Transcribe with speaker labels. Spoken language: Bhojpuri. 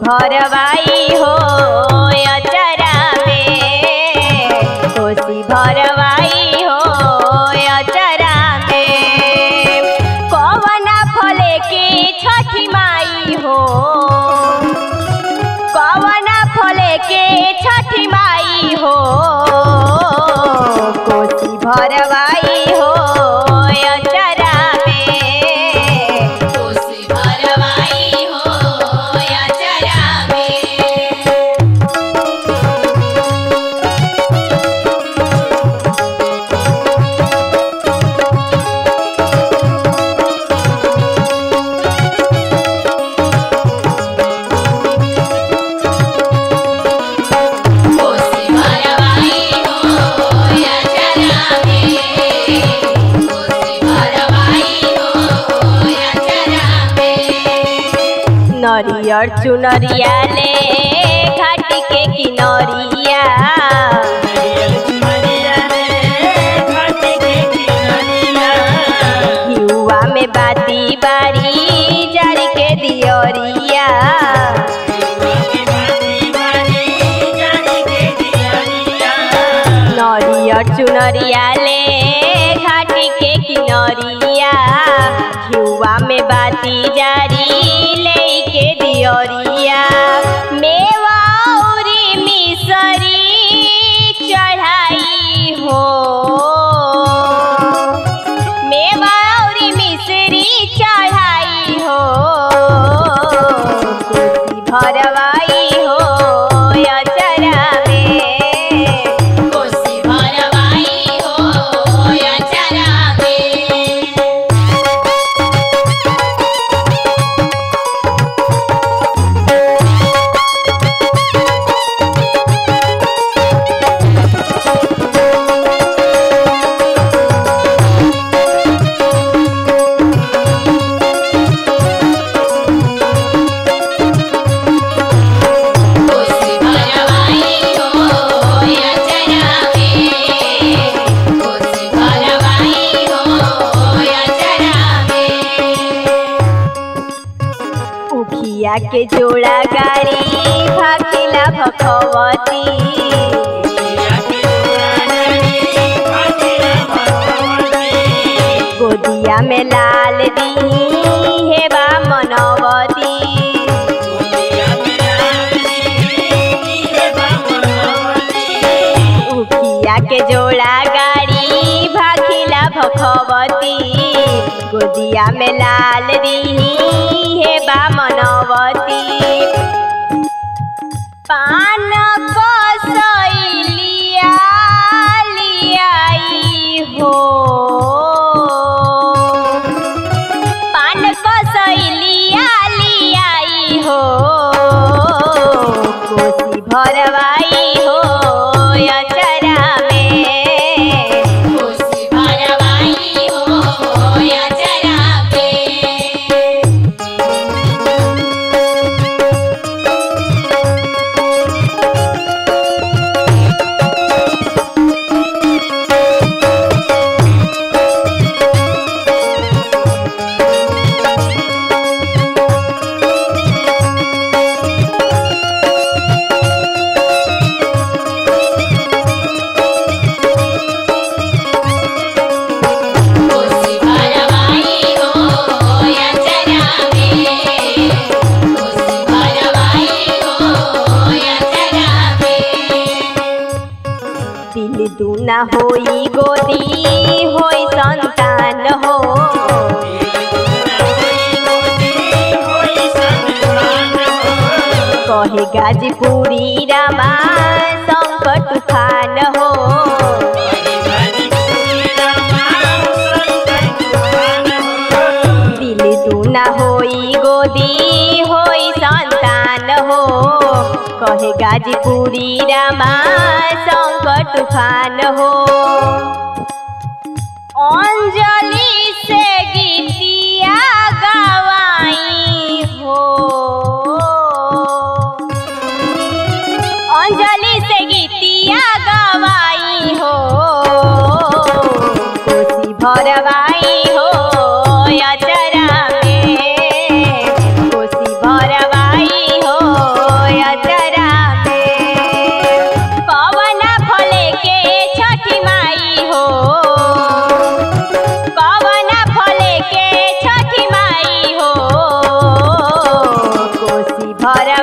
Speaker 1: भरवाई हो अचरा में कोसी भरवाई हो अचरा में कवना फले के छठी माई हो कवना फले के छठी माई हो कोसी भरवाई हो अचरा में
Speaker 2: कोसी भरवाई हो अचरा में कोसी भरवाई हो अचरा में कोसी भरवाई हो अचरा में
Speaker 1: नरियर चुनरिया ले घाट के किनरिया हिउआ में बाती बारी जर के दियरिया नरियर चुनरिया ले घाट के किनरिया हिउआ में बाती जारी ले के दियरिया मेवा औरी मिसरी चढ़ाई हो मेवा औरी मिसरी चढ़ाई हो कोसी भरवाई हो अचरा में
Speaker 2: कोसी भरवाई हो अचरा में कोसी भरवाई हो अचरा में कोसी भरवाई हो अचरा में
Speaker 1: उखिया के जोड़ा गाड़ी भाखिला भखवती गोदिया में लाल दी हेबा मनवती उखिया के जोड़ा गाड़ी भाखिला भखवती गोदिया में लाल दी हेबा मनवती पान कसैलिया लियाई हो पान कसैलिया लियाई हो कोसी भरवाई हो अचरा में
Speaker 2: कोसी भरवाई हो अचरा में कोसी भरवाई हो अचरा में कोसी भरवाई हो अचरा में
Speaker 1: दिल दूना होई गोदी होई संतान हो कहे गाजीपुरी रामा संकट तूफान हो दिल दूना होई गोदी होई संतान हो कहे गाजीपुरी रामा संकट तूफान हो अंजलि से गीतिया गवाई हो अंजलि से गीतिया गवाई हो कोसी भरवाई हो अचरा में कोसी भरवाई हो हर